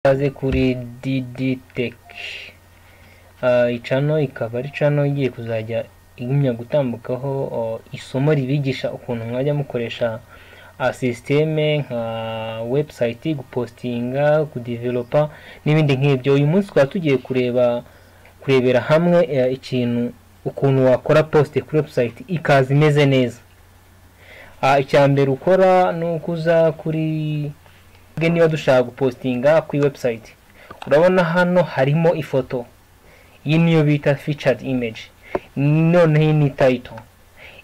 Ikaze kuri Didi Tech, iyi channel ikaba ari channel igiye kuzajya igumya gutambukaho isomo ribigisha ukuntu mwajya mukoresha sisiteme nka website, gupostinga, kudevelopa n'ibindi nk'ibyo. Uyu munsi twaba tugiye kureba kurebera hamwe eh, ikintu ukuntu wakora post kuri website ikaza imeze neza. Ah, icya mbere ukora ni ukuza kuri twebwe niba dushaka gupostinga kuri website urabona hano harimo ifoto iyi niyo bita featured image noneho iyi ni title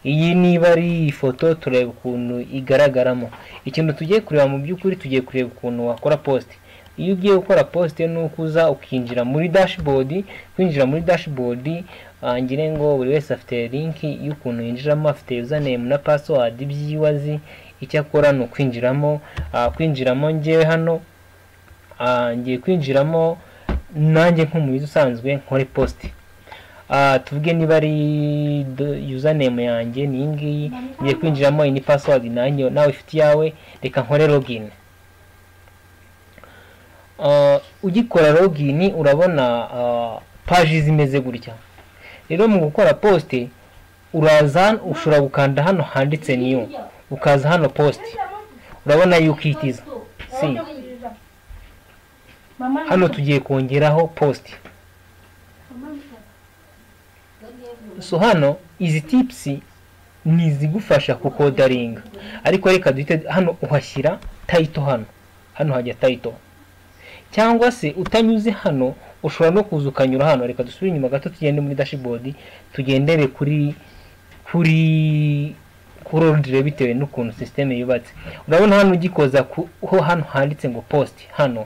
iyi niba ari ifoto tureba ukuntu igaragaramo ikintu tugiye kureba mu by'ukuri tugiye kureba ukuntu wakora post iyo ugiye gukora post ni uko uza ukinjira muri dashboard kwinjira muri dashboard ah, ngire ngo buri wese afite link y'ukuntu yinjiramo afite username na password by'iwe azi icyo akora ni ukwinjiramo ah, kwinjiramo ngewe hano ah, ngiye kwinjiramo nanjye nk'umuyobozi usanzwe nkore post Ah, tuvuge niba ari do- username yanjye ni iyi ngiyi ngiye kwinjiramo iyi ni password nanjye nawe ifite iyawe reka nkore login Ah, ugikora login urabona ah, page zimeze gutya rero mu gukora poste uraza ushobora gukanda hano handitse new ukaza hano post urabona yuko ihitiza si hano tugiye kongeraho post so hano izi tips ni izigufasha kukodaringa ariko reka duhite hano uhashyira title hano hano hajya title cyangwa se utanyuze hano ushobora no kuza ukanyura hano reka dusubire inyuma gato tugende muri dashboard tugendere kuri kuri kuri ordre bitewe n'ukuntu system yubatse urabona hano ugikoza ku ho hano handitse ngo post hano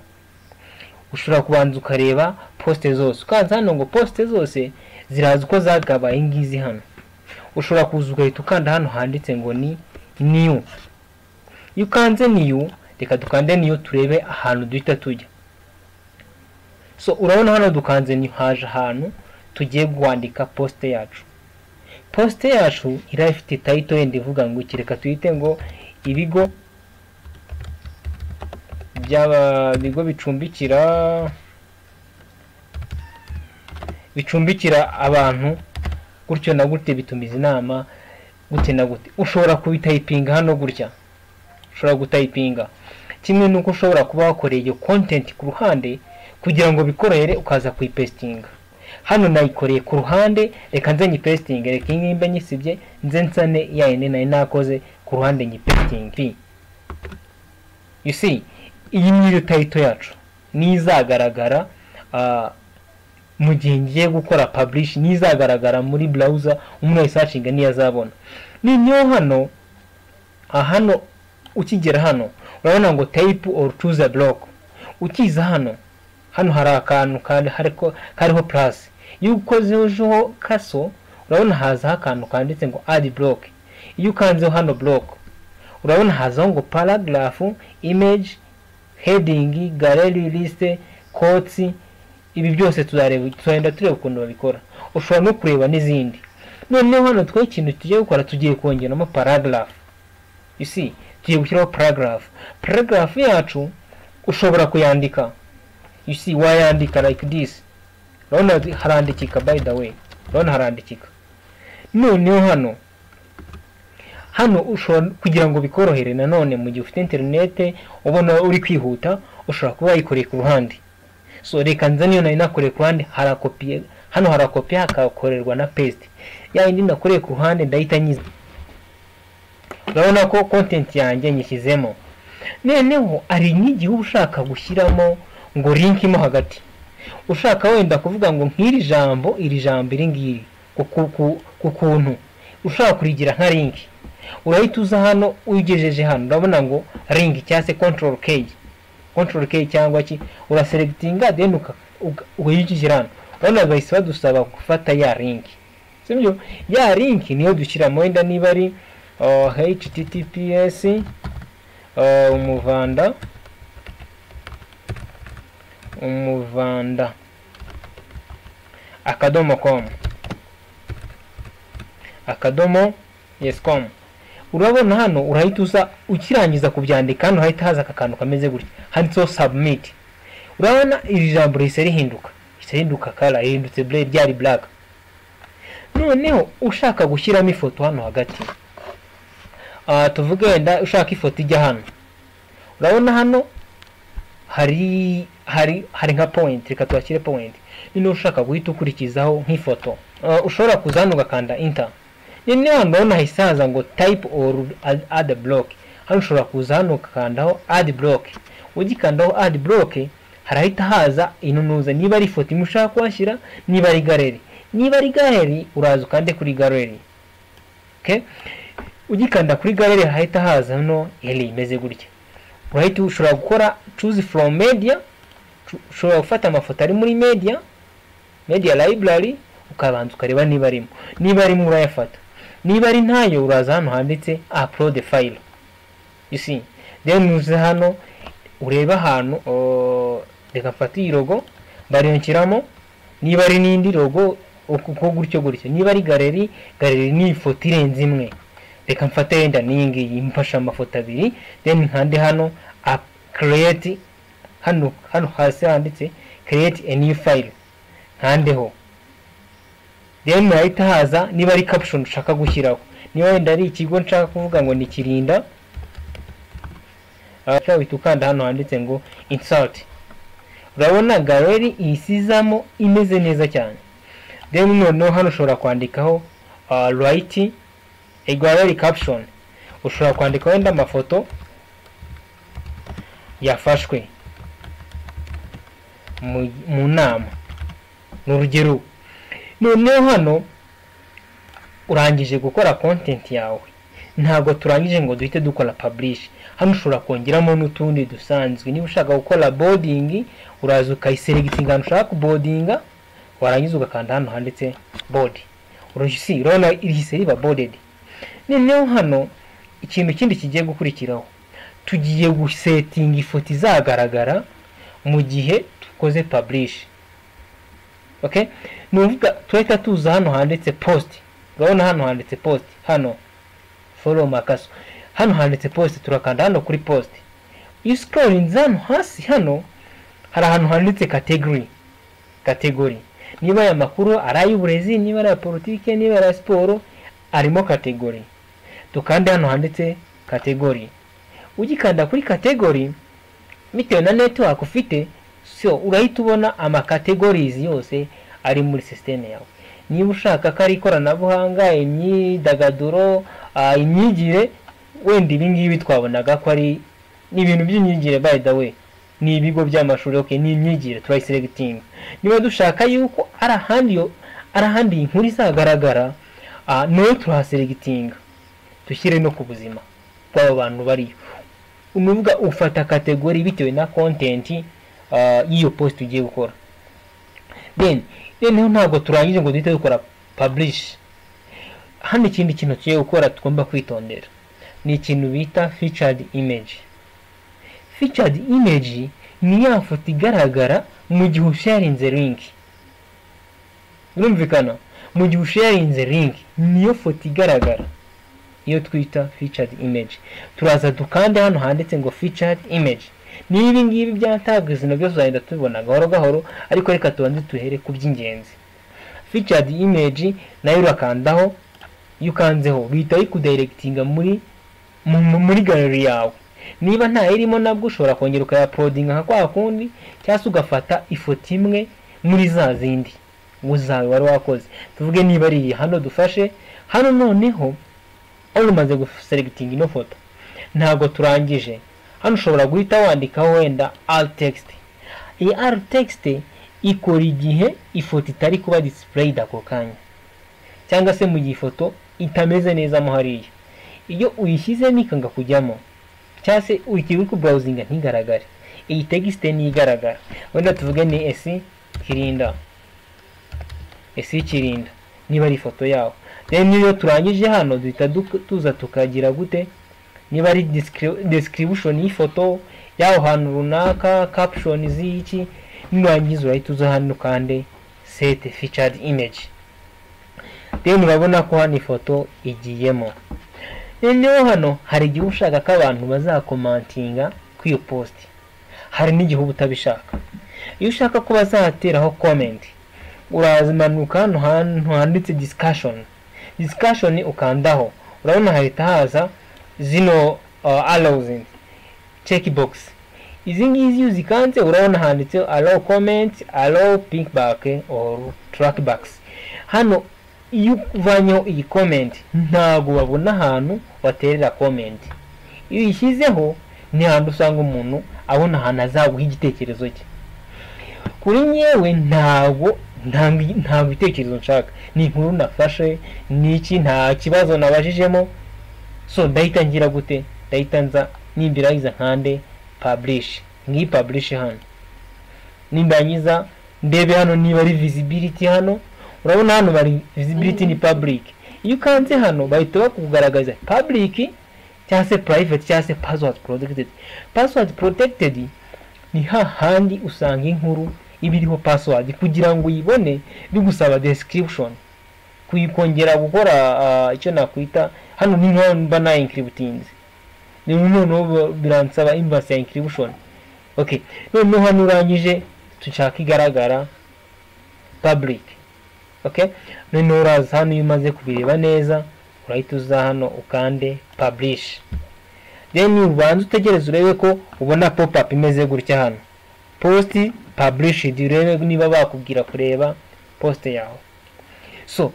ushobora kubanza ukareba poste zose ukanza hano ngo poste zose ziraza uko zagabaye ingizi hano ushobora kuza ugahita ukanda hano handitse ngo ni new iyo ukanze new reka dukande new turebe ahantu duhita tujya so urabona hano dukanze new haje ahantu tugiye kwandika poste yacu poste yacu iriya ifite title yenda ivuga ngo iki reka tuyite ngo ibigo by'aba bigo bicumbikira bicumbikira abantu gutyo na gutya bitumiza inama gute na gute ushobora kubitayipinga hano gutya ushobora gutayipinga kimwe n'uko ushobora kuba wakoreye iyo content ku ruhande kugira ngo bikorohere ukaza kuyipestinga hano nayikoreye ku ruhande reka nze nyipestinge reka iyi ngiyi mbe nyisibye nze nsane ya yindi nari nakoze ku ruhande nyipestinge you see iyi niyo title yacu nizagaragara ah, mu gihe ngiye gukora publish nizagaragara muri browser umuntu ayisearchinga ntiyazabona ninyo hano ah, hano ukigera hano urabona ngo type or choose a block ukiza hano hano hari akantu kandi hariko kariho plus iyo ukozeho kaso urabona hazaho akantu kanditse ngo add block iyo ukanzeho hano block urabona hazaho ngo paragraph image heading gallery list quotes ibi byose tuzareba tuzagenda tureba ukuntu babikora ushobora no kureba n'izindi noneho hano twe ikintu tugiye gukora tugiye kongeramo paragraph you see tugiye gushyiraho paragraph paragraph yacu ushobora kuyandika you see wayandika like this urabona harandikika by the way urabona harandikika noneho hano hano ushobora kugira ngo bikorohere nanone mu gihe ufite interinete ubona uri kwihuta ushobora kuba wayikoreye ku ruhande so reka nze niyo nari nakoreye ku ruhande harakopiye hano harakopiye hakakorerwa na paste ya yindi nakoreye ku ruhande ndahita nyiza urabona ko content yanjye nyishyizemo noneho hari nk'igihe uba ushaka gushyiramo ngo link mo hagati ushaka wenda kuvuga ngo nk'iri jambo iri jambo iri ngiri ku- ku- ku- ku kuntu ushaka kurigira nka link urahita uza hano uyigejeje hano urabona ngo ringi cyangwa se control k control k cyangwa ki uraselectinga then uka- uka- ukayigejeje hano urabona bahise badusaba gufata ya link sibyo ya link niyo dushyiramo wenda niba ari uh, https uh, umuvanda umuvanda akadomo com akadomo yes com urabona hano urahita uza ukirangiza kubyandika hano hahita haza aka kantu kameze gutya handitseho submit urabona iri jambo rihise rihinduka rihise rihinduka kara rihindutse bure ryari black noneho ushaka gushyiramo ifoto hano hagati aha tuvuge wenda ushaka ifoto ijya hano urabona hano hari hari hari nka point reka twakire point niba ushaka guhita ukurikizaho nk'ifoto Ah, ushobora kuza hano ugakanda inter noneho hano urabona hahise haza ngo type or add- add block hano ushobora kuza hano ugakandaho add block ugikandaho add block harahita haza inunuza niba ari ifoto imwe ushaka kuhashyira niba ari galeri niba ari galeri uraza ukande kuri galeri okay? ugikanda kuri galeri hahita haza hano eri imeze gutya urahita ushobora gukora choose from media Usho- ushobora gufata amafoto ari muri media media library ukabanza ukareba niba arimo niba arimo urayafata niba ari ntayo uraza hano handitse upload file you see then uze hano urebe ahantu oh, reka mfate iyi logo mbariyongeramo niba ari n'indi logo uko uko gutyo gutyo niba ari galeri galeri ni ifoto irenze imwe reka mfate wenda n'iyi ngiyi mfashe amafoto abiri then nkande hano up create hano hano hasi handitse create a new file nkandeho then murahita haza niba ari caption ushaka gushyiraho niba wenda ari ikigo nshaka kuvuga ngo ni kirinda ushobora guhita ukanda hano handitse ngo insert urabona galeri isizamo imeze neza cyane then noneho hano ushobora kwandikaho uh, write a gallery caption ushobora kwandika wenda amafoto yafashwe mu, mu nama ni urugero noneho hano urangije gukora content yawe ntabwo turangije ngo duhite dukora publish hano ushobora kongeramo n'utundi dusanzwe niba ushaka gukora boarding uraza ukayiseregitinga ahantu ushaka kubodinga warangiza ugakanda hano handitse board urusi urabona rihise riba boarded noneho hano ikintu kindi kigiye gukurikiraho tugiye gusetinga ifoto izagaragara mu gihe dukoze publish okay ni ukuvuga turahita tuza hano handitse post urabona hano handitse post hano follow makaso hano handitse post turakanda hano kuri post iyo scrollinze hano hasi hano hari ahantu handitse category category niba aya makuru ari ay'uburezi niba ari aya politike niba ari aya siporo arimo category dukande hano handitse category ugikanda kuri category bitewe na network ufite so urahita ubona ama categories yose ari muri system yawe niba ushaka ko ari ikoranabuhanga imyidagaduro ah, imyigire wenda ibi ngibi twabonaga ko ari ni ibintu by'imyigire by the way ni ibigo by'amashuri okay ni imyigire turayiseregitinga niba dushaka yuko ari ahandi yo- ari ahandi iyi nkuru izagaragara ah, nayo turahaseregitinga dushyire no ku buzima bw'abo bantu bariyo ni ukuvuga ufata kategori bitewe na kontenti y'iyo posite ugiye gukora then noneho ntabwo turangije ngo duhite dukora publish hano ikindi kintu tugiye gukora tugomba kwitondera ni ikintu bita featured image featured image ni ya foto igaragara mu gihe usharinze link birumvikana mu gihe usharinze link niyo foto igaragara iyo twita featured image turaza dukande hano handitse ngo featured image niba ibi ngibi byatabwa izina byose uzagenda tubibona gahoro gahoro ariko reka tubanze tuhere ku by'ingenzi featured image nayo urakandaho iyo ukanzeho bihita bikudirectinga muri mu- mu- muri galeri yawe niba nta irimo nabwo ushobora kongera ukayapodinga nka kwa kundi cyangwa se ugafata ifoto imwe muri za zindi uzawe wari wakoze tuvuge niba ari iyi hano dufashe hano noneho hano umaze guseregitinga ino foto ntabwo turangije hano ushobora guhita wandikaho wenda alt text iyi alt text ikora igihe ifoto itari kuba displayed ako kanya cyangwa se mu gihe ifoto itameze neza mo hariya iyo uyishyizemo ikanga kujyamo cyangwa se ukiri ku browsinga ntigaragare iyi text ntigaragara wenda tuvuge ni esi kirinda esi kirinda niba ari ifoto yaho rero iyo turangije hano duhita duk- tuza tukagira gute niba ari descri- description y'ifoto y'aho hantu runaka caption z'iki nurangiza urahita uza hano kandi set featured image then urabona ko hano ifoto igiyemo noneho hano hari igihe uba ushaka ko abantu bazakomantinga ku iyo post hari n'igihe uba utabishaka iyo ushaka ko bazateraho komenti urazimanuka hano hantu handitse disikashoni disikashoni ukandaho urabona hahita haza zino arawuzingi cekibogisi izi ngizi iyo uzikanze urabona handitseho alowu komenti alowu pinkibake oru turaki hano iyo uvanyeho iyi komenti ntabwo babona ahantu baterera komenti iyo uyishyizeho ni ahantu usanga umuntu abona ahantu azaguha igitekerezo cye kuri nyewe ntabwo ntabwo ibitekerezo nshaka ni inkuru nafashe ni iki nta kibazo nabajijemo so ndahita ngira gute ndahita nza nimbirangiza nkande paburishe ngiyi paburishe hano nimbangiza ndebe hano niba ari visibility hano urabona hano bari visibility ni public iyo ukanze hano bahita bakugaragaza public cyangwa se private cyangwa se password protected password protected ni hahandi usanga inkuru iba iriho password kugira ngo uyibone bigusaba description kuyikongera gukora ah, icyo nakwita hano ni nk'aho mba nayinkibutinze niba noneho biransaba imvasi ya inkiribushoni oke noneho hano urangije dushaka igaragara paburike oke noneho uraza hano iyo umaze kubireba neza urahita uza hano ukande paburishe deni ubanza utegereze urebe ko ubona popapu imeze gutya hano positi paburishidi urebe niba bakubwira kureba posite yawe so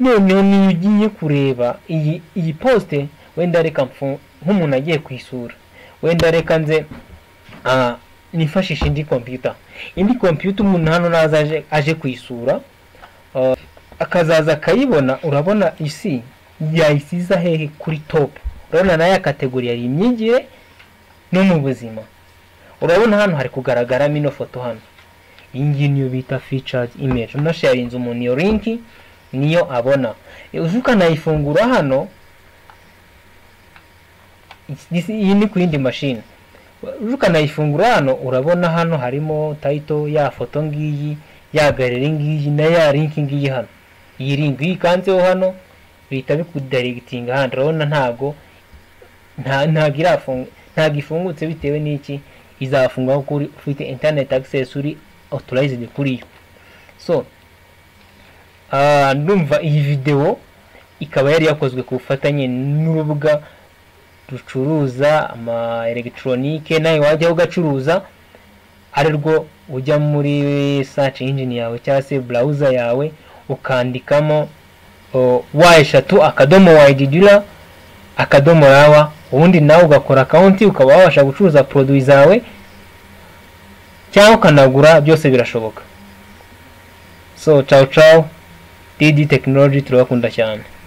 noneho niyo ugiye kureba iyi iyi posite wenda reka mfu- nk'umuntu agiye kwisura wenda reka nze ah, nifashishe indi kompiyuta indi kompiyuta umuntu hano naza aje, aje kuyisura ah, akazaza akayibona urabona isi yayisiza hehe kuri top urabona nayo kategori yari imyigire no mu buzima urabona hano hari kugaragaramo ino foto hano iyi ngiyi niyo bita features image unasharinze umuntu iyo linki niyo abona uzi ukanayifungura hano This- iyi ni ku yindi mashini ukanayifungura hano urabona hano harimo tayito ya foto ngiyi ya galeri ngiyi na ya linki ngiyi hano iyi linki iyo ikanzeho hano bihita bikudaregitinga hano urabona ntabwo nta- ntabwo irafunga ntabwo ifungutse bitewe n'iki izafunga kuko uri- ufite internet access uri authorized kuri yo so ah, ndumva iyi videwo ikaba yari yakozwe ku bufatanye n'urubuga rucuruza ama elegitoronike nawe wajyaho ugacuruza ari rwo ujya muri search engine yawe cyangwa se browser yawe ukandikamo o, wa eshatu akadomo wayididura akadomo rawa ubundi nawe ugakora akawunti ukaba wabasha gucuruza poroduwi zawe cyangwa ukanagura byose birashoboka so cawu cawu didi tekinoloji turabakunda cyane